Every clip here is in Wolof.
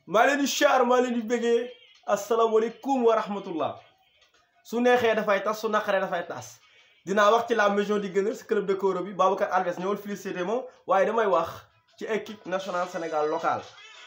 maa leen di char maa leen di bëggee asalaamaaleykum wa rahmatullah su neexee dafay tas su naqaree dafay tas dinaa wax ci la maison di Gunners club de Koro bi Babacar Alves ñëwal félicité ma waaye damay wax ci équipe nationale Sénégal locale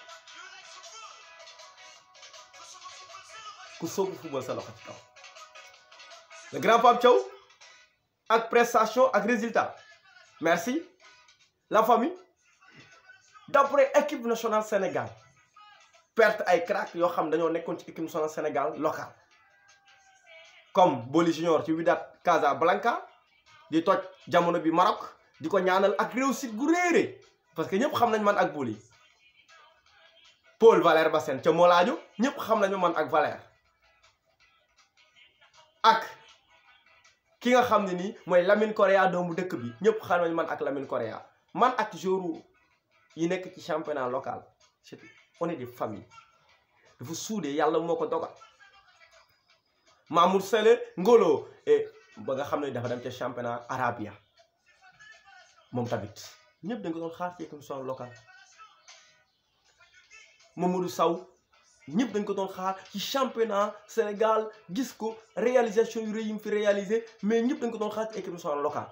ku soobu football sa loxo ci kaw le grand Pape Thiaw ak prestation ak résultat merci la famille d'après équipe nationale Sénégal perte ay crack yoo xam dañoo nekkoon ci équipe nationale Sénégal locale comme Boli Junior ci Wydad Casablanca di toj jamono bi Maroc di ko ñaanal ak réussite gu réeré parce que ñëpp xam nañ man ak Boli Paul Valère Bassène ca Molaajo ñëpp xam nañu man ak Valère ak ki nga xam ne nii mooy Lamine Correa doomu dëkk bi ñëpp xam nañu man ak Lamine Correa man ak jouru yi nekk ci championnat local c'est on est des familles dafa suudee yàlla moo ko dogal Mamour Sele Ngolo ba nga xam ne dafa dem ca championnat arabia moom tamit ñëpp dañ ko doon xaar ci équipe nationale locale Mamadou Sow ñëpp dañ ko doon xaar ci championnat Sénégal gis ko réalisation yu rëy yi mu fi réalisé mais ñëpp dañ ko doon xaar ci équipe nationale locale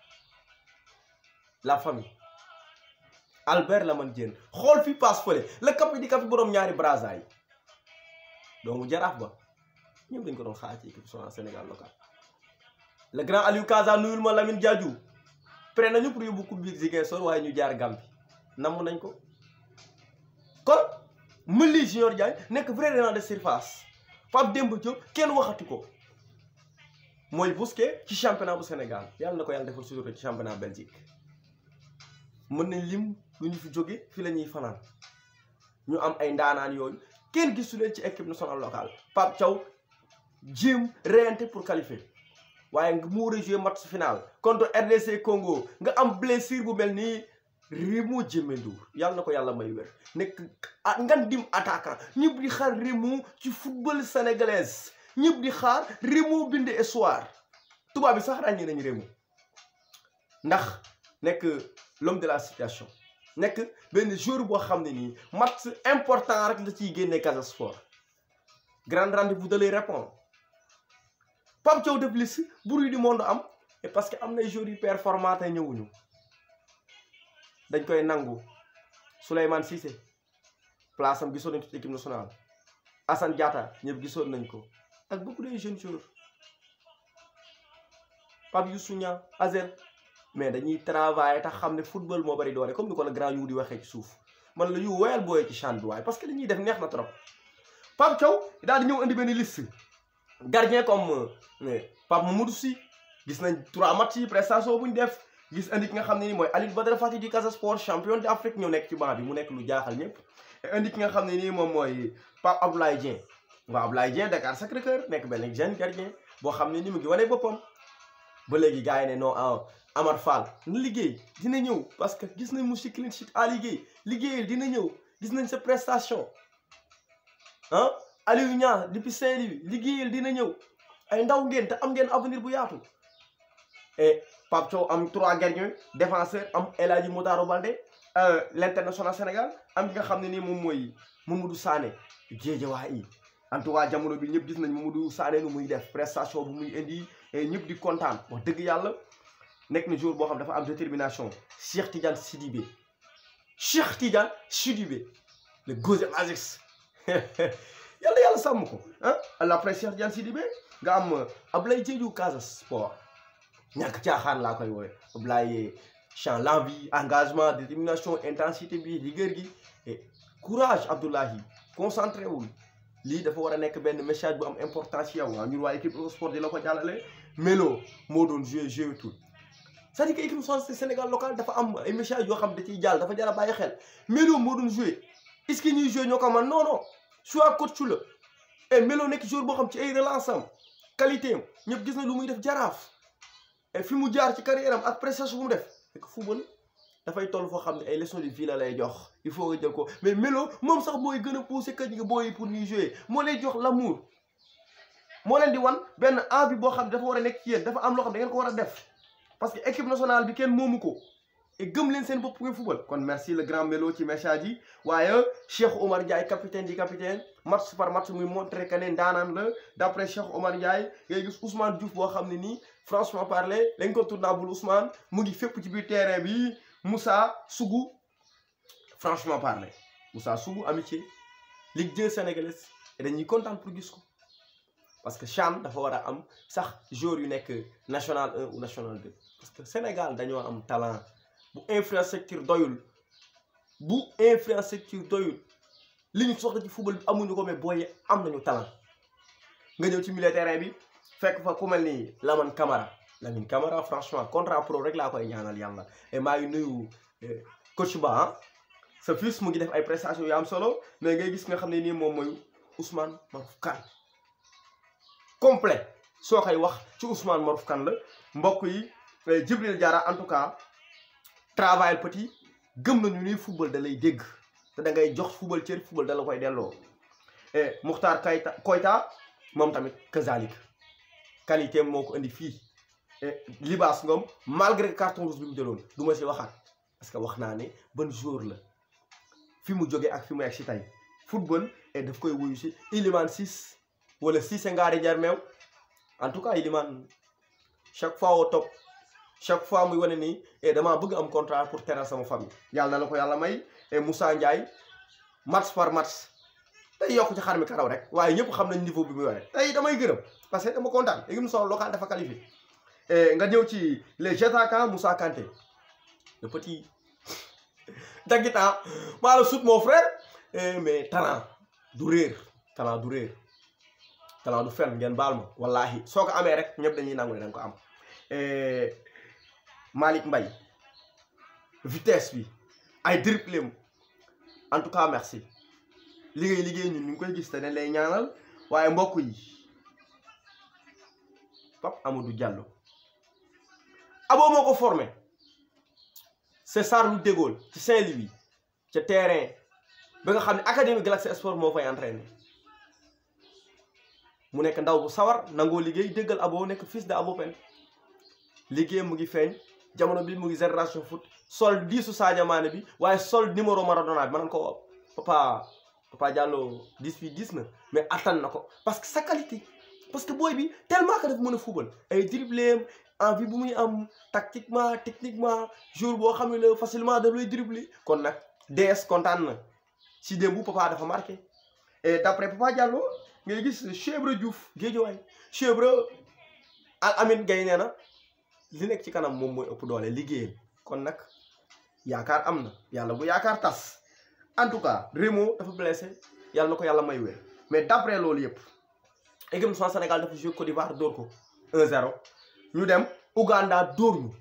la famille Albert Lamane Diène xool fi passe fële la kapi di kapi borom ñaari brasa yi donc jaraaf ba ñëpp dañ ko doon xaar ci équipe nationale Sénégal local le grand Aliou Kaza nuyul ma Lamine Diadiou prêt nañu pour yóbbu coupe bi Ziguinchor waaye ñu jaar Gambie namm nañ ko kon Mendy Junior Diagne nekk vrai renard de surface Pape Demba Diop kenn waxatu ko mooy Bousquet ci championnat bu Sénégal yàlla na ko yàlla defal sutura ci championnat Belgique mën nañ lim lu ñu fi jóge fi la ñuy fanaan ñu am ay ndaanaan yooyu kenn gisu leen ci équipe nationale locale Pape Thiaw jéem reyante pour qualifier waaye nga mu war a jouer match final contre RDC Congo nga am blessure bu mel nii Rémo Djemendour yàlla na ko yàlla may wér nekk ngan dim attaquant ñëpp di xaar Rémo ci football sénégalaise ñëpp di xaar Rémo bind histoire tubaab bi sax ràññee nañu Rémo ndax nekk l'homme de la situation nekk benn joueur boo xam ne nii match important rek la ciy génnee Casa Sport grand rendez-vous da lay répondre Pape Thiaw def liste bruit du monde am et parce que am na joueurs yu performant te ñëwuñu dañ koy nangu Souleymane Cissé place am gisoon nañ ko ci équipe nationale Assane Diatta ñëpp gisoon nañ ko ak beaucoup de jeunes joueurs Pape Youssou Niang Azel mais dañuy travailler tax xam ne football moo bari doole comme ni ko la grand yu di waxee ci suuf man la yu woyal booyee ci champ bi waaye parce que li ñuy def neex na trop Pape Thiaw daal di ñëw indi benn liste gardien comme Pape Mamadou Sy gis nañ trois matchs yi prestation bu ñu def gis indi ki nga xam ne ni mooy Aliou Badara Fati di Casa Sport champion d'Afrique ñëw nekk ci banc bi mu nekk lu jaaxal ñëpp indi ki nga xam ne nii moom mooy Pape Abdoulaye Dieng waaw Abdoulaye Dieng Dakar Sacré-Cœur nekk benn jeune gardien boo xam ne ni mu ngi wane boppam ba léegi gars yi ne non Amar Fall na liggéey dina ñëw parce que gis nañ mu si clean sheet à liggéey liggéeyal dina ñëw gis nañ sa prestation ah Aliou Niang depuis Saint-Louis liggéeyal dina ñëw ay ndaw ngeen te am ngeen avenir bu yaatu et Pape Thiaw am trois gardiens défenseurs am El Hadji Modaro Baldé l'international Sénégal am ki nga xam ne nii moom mooy Mamadou Sané Guédiawaye yi en tout cas jamono bi ñëpp gis nañ Mamadou Sané nu muy def prestation bu muy indi ñëpp di kontaan wax dëgg yàlla nekk na jour boo xam dafa am détermination Cheikh Tidiane Sidibé Cheikh Tidiane Sidibé le gauche Ajax yàlla yàlla sàmm ko ah après Cheikh Tidiane Sidibé nga am Ablaye Diédhiou Casa Sport ñàkk caaxaan laa koy woowe Ablaye champ l'envie engagement détermination intensité bi rigueur gi et courage Abdoulahi concentré wul lii dafa war a nekk benn message bu am importance ci yow waaw ñun waa équipe sport di la ko jàllale Melo moo doon joué joué tout c'est-à-dire que équipe nationale Sénégal local dafa am ay message yoo xam da ciy jàll dafa jar a bàyyi xel Melo moo doon joué est-ce que ñuy joué ñoo ko man non non soit coach la et Melo nekk joueur boo xam ci ay relance am qualité am ñëpp gis na lu muy def jaraaf et fi mu jaar ci carrière am ak prestation bu mu def fekk football dafay toll foo xam ne ay leçons de vie la lay jox il faut nga jël ko mais Melo moom sax mooy gën a poussé que ñi nga booyi pour ñuy jouer moo lay jox l'amour moo leen di wan benn envie boo xam ne dafa war a nekk ci yéen dafa am loo xam ne da ngeen ko war a def parce que équipe nationale bi kenn moomu ko et gëm leen seen bopp ngeen football kon merci le grand Melo ci message yi waaye Cheikh Omar Ndiaye capitaine di capitaine match par match muy montré que ne ndaanaan la d'après Cheikh Omar Ndiaye ngay gis Ousmane Diouf boo xam ne nii franchement parler l'incontournable Ousmane mu ngi fépp ci biir terrain bi Moussa Sougou franchement parler Moussa Sougou amitié Ligue 2 sénégalaise et dañuy kontaan pour gis ko parce que CHAN dafa war a am sax joueurs yu nekk national 1 ou national 2 parce que Sénégal dañoo am talent bu infrastructure doyul bu infrastructure doyul li ñu soxla ci football bi amuñu ko mais booy am nañu talent nga ñëw ci milieu terrain bi fekk fa ku mel ni Lamine Camara Lamine Camara franchement contrat pro rek laa koy ñaanal yàlla et maa ngi nuyu coach Ba ah sa fils mu ngi def ay prestations yu am solo mais ngay gis nga xam ne nii moom mooy Ousmane Maruf Kane complet soo koy wax ci Ousmane Maruf Kane la mbokk yi Djibril Diarra en tout cas travail petit gëm nañu ni football da lay dégg te da ngay jox football cër football da la koy delloo et Muxtaar Kayta Koyta moom tamit kazalik qualité moo ko indi fii et Libaas Ngom malgré carton rouge bi mu jëloon du ma si waxaat parce que wax naa ne ban jour la fi mu jógee ak fi mu egg si tey football et daf koy wuyu si Iliman Ciss wala Cissé ngaari jar meew en tout cas Iliman chaque fois au top chaque fois muy wane nii et damaa bëgg am contrat pour teral sama famille yàlla na la ko yàlla may et Moussa Ndiaye match par match tey yokk ci xar mi karaw rek waaye ñëpp xam nañ niveau bi mu yore tey damay gërëm parce que dama kontaan équipe nationale locale dafa qualifié et nga ñëw ci les attaquants Moussa Kanté le petit dagitan maa la sut mon frère mais talent du réer talent du réer talent du fen ngeen baal ma wallahi soo ko amee rek ñëpp dañuy nangu ne da nga ko am Malick Mbaye vitesse bi ay dribble en tout cas merci liggéey liggéey ñun ñu ngi koy gis te dañ lay ñaanal waaye mbokk yi Pape Amadou Diallo abo moo ko formé c'est Charles de Gaulle ci Saint-Louis ca terrain ba nga xam ne académie Galaxy Sport moo fay entraîné mu nekk ndaw bu sawar nangoo liggéey déggal abo nekk fils de Abo Pen liggéey mu ngi feeñ jamono bi mu ngi génération foot sol diisu Sadio Mané bi waaye sol numéro Maradona bi ma naan ko papa papa Diallo 10 bi gis na mais attan na ko parce que sa qualité parce que booy bi tellement que dafa mën a football ay dribbler envie bu muy am tactiquement techniquement jour boo xam ne la facilement daf lay dribbler kon nag DS kontaan na si démb papa dafa marqué et d'après papa Diallo ngay gis Chebre Diouf Guédiawaye Chebre al Amin Gaye nee na li nekk ci kanam moom mooy ëpp doole liggéeyam kon nag yaakaar am na yàlla bu yaakaar tas en tout cas Rémo dafa blessé yàlla na ko yàlla may wér mais d'après loolu yëpp équipe nationale Sénégal dafa joué Côte d'Ivoire dóor ko 1-0 ñu dem Ouganda dóor ñu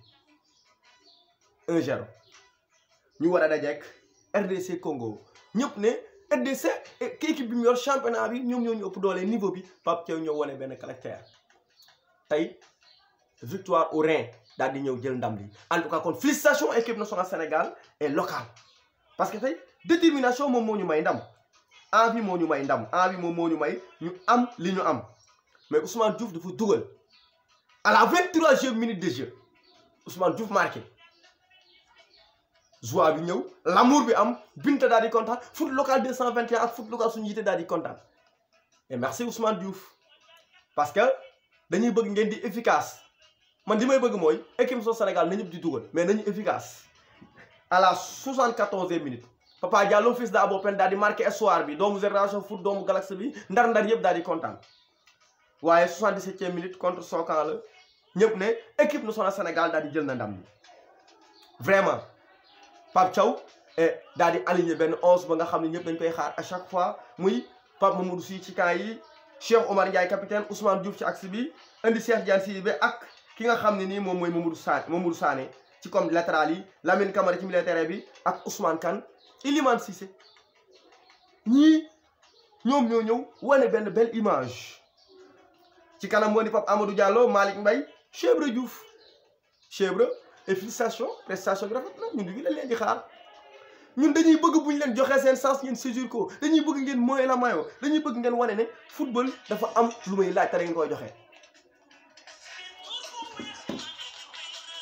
1-0 ñu war a dajeek RDC Congo ñëpp ne RDC ki équipe bi mu yor championnat bi ñoom ñoo ñu ëpp doole niveau bi Pape Thiaw ñëw wane benn caractère tey victoire au Rhin daal di ñëw jël ndam li en tout cas kon félicitations équipe nationale Sénégal et locale parce que tey détermination moom moo ñu may ndam envie moo ñu may ndam envie moom moo ñu may ñu am li ñu am mais Ousmane Diouf dafa dugal à la vingt-troisième minute de jeu Ousmane Diouf marqué joie bi ñëw l'amour bi am Binta daal di kontaan foot local 221 ak foot local suñu yite daal di kontaan et merci Ousmane Diouf parce que dañuy bëgg ngeen di efficace man li may bëgg mooy équipe nationale Sénégal na ñëpp di dugal mais nañu efficace à la soixante-quatorzième minute Papa Diallo fils de Abo Pen daal di marqué espoir bi doomu génération foot doomu Galaxy bi ndar-ndar yëpp daal di kontaan waaye soixante-dix-septième minute contre Sokan la ñëpp ne équipe nationale Sénégal daal di jël na ndam bi vraiment Pape Thiaw daal di aligné benn onze ba nga xam ne ñëpp dañ koy xaar à chaque fois muy Pape Mamadou Sy ci camp yi Cheikh Omar Ndiaye capitaine Ousmane Diouf ci axe bi indi Cheikh Diane Sidibé ak ki nga xam ne nii moom mooy Mamadou Sané Mamadou Sané ci comme latéral yi Lamine Camara ci milieu terrain bi ak Ousmane Kane Iliman Cissé ñii ñoom ñoo ñëw wane benn belle image ci kanam moo di Pape Amadou Diallo Malick Mbaye Chebre Diouf Chebre et félicitations prestation bi rafet na ñun di leen leen di xaar ñun dañuy bëgg bu ñu leen joxee seen sens ngeen saisir ko dañuy bëgg ngeen mooy la mayo dañuy bëgg ngeen wane ne football dafa am lu may laaj te da ngeen koy joxe.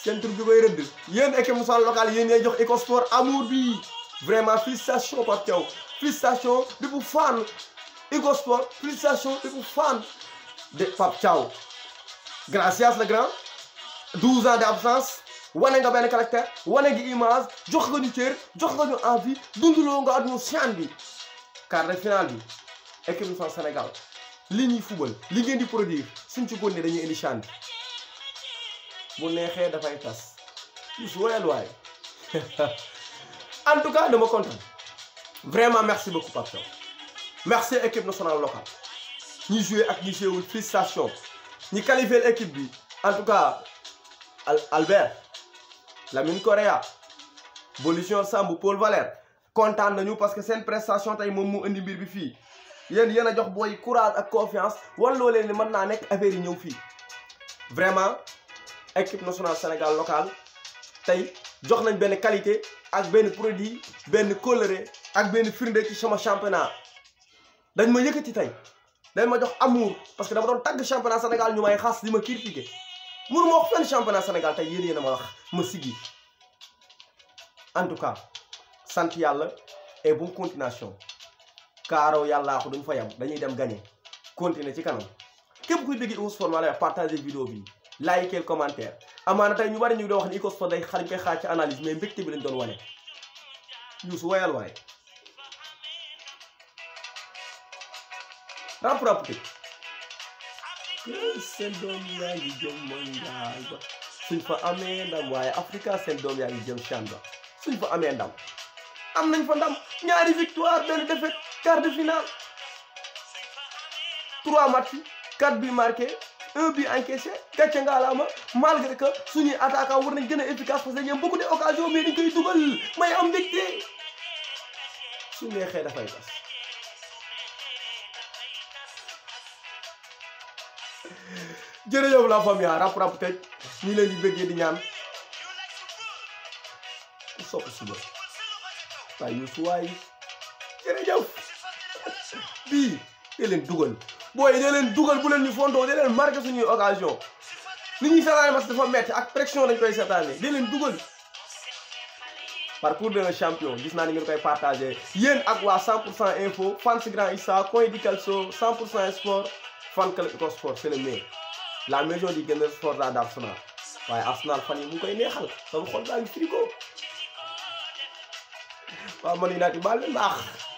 seen tur bi koy rëdd yéen équipe nationale locale yéen ñooy jox Ecosport amour bi vraiment félicitation Pape Thiaw félicitation bi bu fan Ecosport félicitation bi bu fan de Pape Thiaw gracias le grand 12 ans d'absence wane nga benn caractère wane gi image jox nga ñu cër jox nga ñu envie dunduloo nga aduna CHAN bi quart de finale bi équipe nationale Sénégal li ñuy fubal li ngeen di produire suñ ci góor ne dañuy indi CHAN bi bu neexee dafay tas plus woyal waay en tout cas dama kontaan vraiment merci beaucoup Pape Thiaw merci équipe nationale locale ñi joué ak ñi joué wul félicitation ñi qualifié équipe bi en tout cas Albert Lamine Correa Bolution Samb Paul Valère kontaan nañu parce que seen prestation tey moom mu indi mbir bi fii yéen yéen a jox booy courage ak confiance walloo leen ni mën naa nekk affaire yi ñëw fii vraiment équipe nationale Sénégal locale tey jox nañ benn qualité ak benn produit benn coloré ak benn firnde ci sama championnat dañ ma yëkkati tey dañ ma jox amour parce que dama doon tagg championnat Sénégal ñu may xas di ma critiquer mënu ma wax fenn championnat Sénégal tey yéen yéen a ma wax ma siggi en tout cas sant yàlla et bonne continuation kaaraw yàllaa ko duñ fa yam dañuy dem gagner continuer ci kanam képp kuy dégg Ecosport maa lay wax partager vidéo bi liker commentaire amaana tey ñu bari ñu doon wax ni Ecosport day xar ñu koy xaar ci analyse mais mbégte bi lañ doon wane Youssou woyal waaye rap rap tëj seen doom yaa ngi jëm mondial ba suñ fa amee ndam waaye Africa seen doom yaa ngi jëm CHAN ba suñ fa amee ndam am nañ fa ndam ñaari victoire benn défaite quart de finale trois matchs quatre buts marqués un but encaissé gàcce ngaalaama malgré que suñuy attaquant war nañ gën a efficace parce que ñoom beaucoup d'occasions mais dañ koy dugal may am mbégte su neexee dafay tas jërëjëf la famille rap rap tëj ñu leen di bëggee di ñaan ku sopp suba waaye Youssou waay jërëjëf bii dee leen dugal booy dee leen dugal bu leen ñu fondoo dee leen marqué suñuy occasion nit ñuy seetaane parce que dafa metti ak pression dañ koy seetaane dee leen dugal parcours d'un champion gis naa ni ngeen koy partagé yéen ak waa 100 pour cent info fans grand Issa coin di Calcio 100 pour cent sport fan club Ecosport c'est le meilleur la maison di gën a sport la d'Arsenal waaye Arsenal fan yi mu ngi koy neexal sama xol baa ngi frigo waaw man United baal leen baax